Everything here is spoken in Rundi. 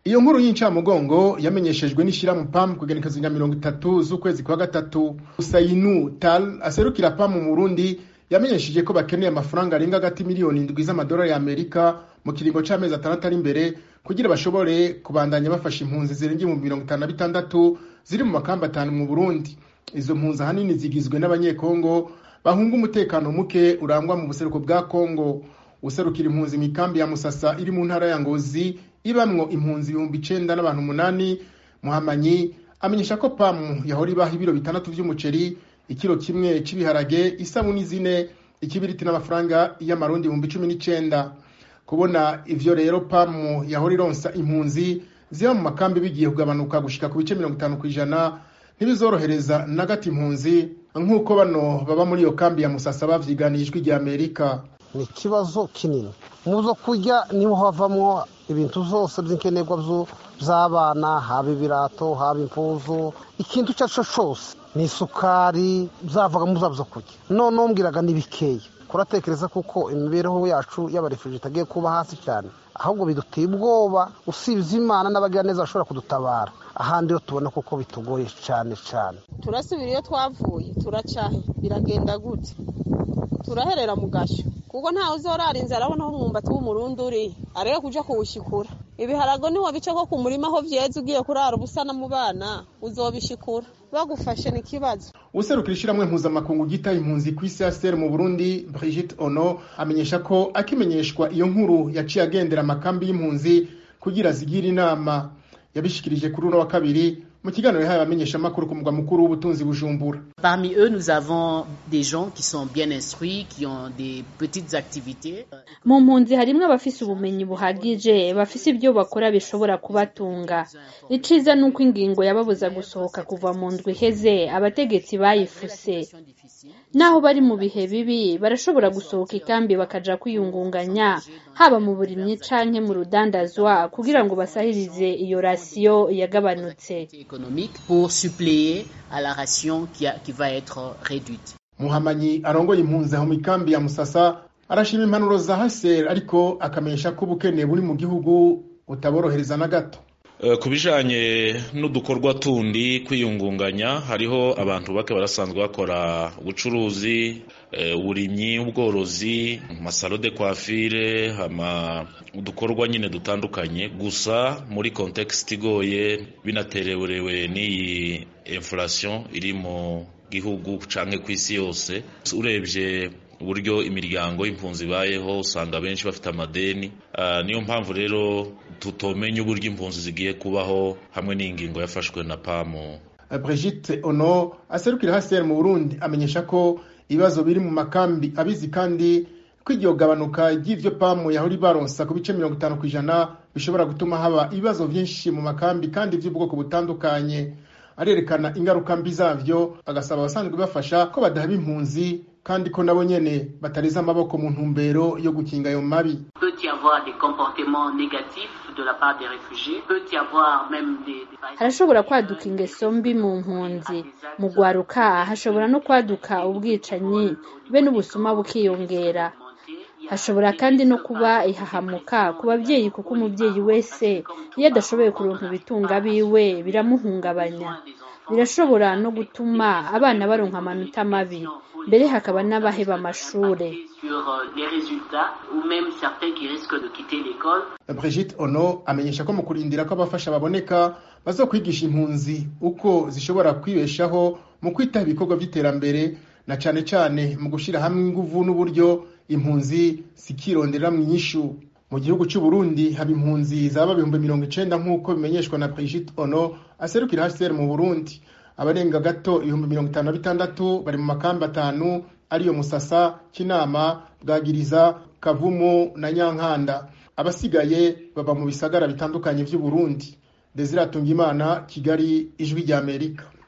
iyo nkuru y'incamugongo yamenyeshejwe n'ishirahamwe pam kugenekezo rya mirongo itatu z'ukwezi kwa gatatu usayinu tal aserukira pam mu burundi yamenyesheje ko bakeneye amafaranga arenga hagati miliyoni indwi z'amadolari ya amerika mu kiringo c'amezi atandatu ari imbere kugira bashobore kubandanya bafasha impunzi zirenga ibihumbi mirongo itanu na bitandatu ziri mu makamba atanu mu burundi izo mpunzi ahanini zigizwe n'abanyekongo bahunga umutekano muke urangwa mu buseruko bwa kongo userukira impunzi mu ikambi ya musasa iri mu ntara ya ngozi ibamwo impunzi ibihumbi icenda n'abantu umunani muhamanyi amenyesha ko pamu yahora ibaha ibiro bitandatu vy'umuceri ikiro kimwe c'ibiharage isabuni zine ikibiriti n'amafaranga y'amarundi ibihumbi cumi n'icenda kubona ivyo rero pamu yahora ironsa impunzi ziba mu makambi bigiye kugabanuka gushika ku bice mirongo itanu kw'ijana ntibizorohereza na gato impunzi nk'uko bano baba muri iyo kambi ya musasa bavyiganiye ijwi rya amerika ni ikibazo kinini mu zo kurya niho havamwo ibintu zose by'inkenerwa by'abana haba ibirato haba impuzu ikintu icyo ari cyo cyose ni isukari byavaga mu zo kurya none umbwiraga ni bikeya kuratekereza kuko imibereho yacu y'abarefuje itagiye kuba hasi cyane ahubwo biduteye ubwoba usibye imana n'abagira neza bashobora kudutabara ahandi yo tubona kuko bitugoye cyane cyane turasubira iyo twavuye turacahe biragenda gute turaherera mu gashyo kuko ntawe uzorara inzara abona aho umwumbati w'umurundi uri arebe kuja kuwushikura ibiharago niho bica ko ku murima aho vyeze ugiye kurara ubusana mu bana uzobishikura bagufashe ni ikibazo userukira ishiramwe mpuzamakungu gita impunzi ku isi ASR mu Burundi Brigitte Ono amenyesha ko akimenyeshwa iyo nkuru yaciye agendera amakambi y'impunzi kugira zigire inama yabishikirije kuri uno wa kabiri mu kiganiro yahaye abamenyeshamakuru ku mugwa mukuru w'ubutunzi bujumbura parmi eux nous avons des gens qui sont bien instruits qui ont des petites activités mu mpunzi harimwo abafise ubumenyi buhagije bafise ibyo bakora bishobora kubatunga iciza nuko ingingo yababuza gusohoka kuva mu ndwi iheze abategetsi bayifuse naho bari mu bihe bibi barashobora gusohoka ikambi bakaja kwiyungunganya haba mu burimyi canke mu rudandazwa kugira ngo basahirize iyo rasiyo yagabanutse économique pour suppléer à la ration qui, a, qui va être réduite. muhamanyi arongoye impunzi aho mu ikambi ya musasa arashima impanuro za haseri ariko akamenyesha ko ubukene buri mu gihugu butaborohereza na gato ku bijanye n'udukorwa tundi kwiyungunganya hariho abantu bake barasanzwe bakora ubucuruzi uburimyi ubworozi amasalo de coiffure hama udukorwa nyine dutandukanye gusa muri context igoye binatererewe n'iyi inflation iri mu gihugu canke ku isi yose urebye uburyo imiryango y'impunzi ibayeho usanga benshi bafite amadeni niyo mpamvu rero tutomenya uburyo impunzi zigiye kubaho hamwe n'ingingo yafashwe na pamu Brigitte Ono aserukira HCR mu Burundi amenyesha ko ibibazo biri mu makambi abizi kandi ko iryo gabanuka ry'ivyo pamu yahora baronsa ku bice mirongo itanu kw'ijana bishobora gutuma haba ibibazo vyinshi mu makambi kandi vy'ubwoko butandukanye arerekana ingaruka mbi zavyo agasaba abasanzwe bafasha ko badahaba impunzi kandi ko nabo nyene batareza amaboko mu ntumbero yo gukinga ayo mabi peut y avoir des comportements négatifs de la part des réfugiés peut y avoir même des, des... harashobora kwaduka ingeso mbi mu mpunzi mu gwaruka hashobora no kwaduka ubwicanyi be n'ubusuma bukiyongera hashobora kandi no kuba ihahamuka ku babyeyi kuko umubyeyi wese iyo adashoboye kuronka ibitunga biwe biramuhungabanya birashobora no gutuma abana baronka amanota mabi mbere hakaba n'abaheba amashure Brigitte Ono amenyesha ko mu kurindira ko abafasha baboneka bazokwigisha impunzi uko zishobora kwibeshaho mu kwitaba ibikorwa by'iterambere na cane cane mu gushira hamwe inguvu n'uburyo impunzi zikirondera mu inyishu mu gihugu cy'u Burundi haba impunzi zaba ibihumbi mirongo icenda nk'uko bimenyeshwa na Brigitte Ono aserukira HCR mu Burundi abarenga gato ibihumbi mirongo itanu na bitandatu bari mu makambi atanu ariyo Musasa Kinama Bwagiriza Kavumu na Nyankanda abasigaye baba mu bisagara bitandukanye vy'u Burundi Desire Atungimana Kigali ijwi rya Amerika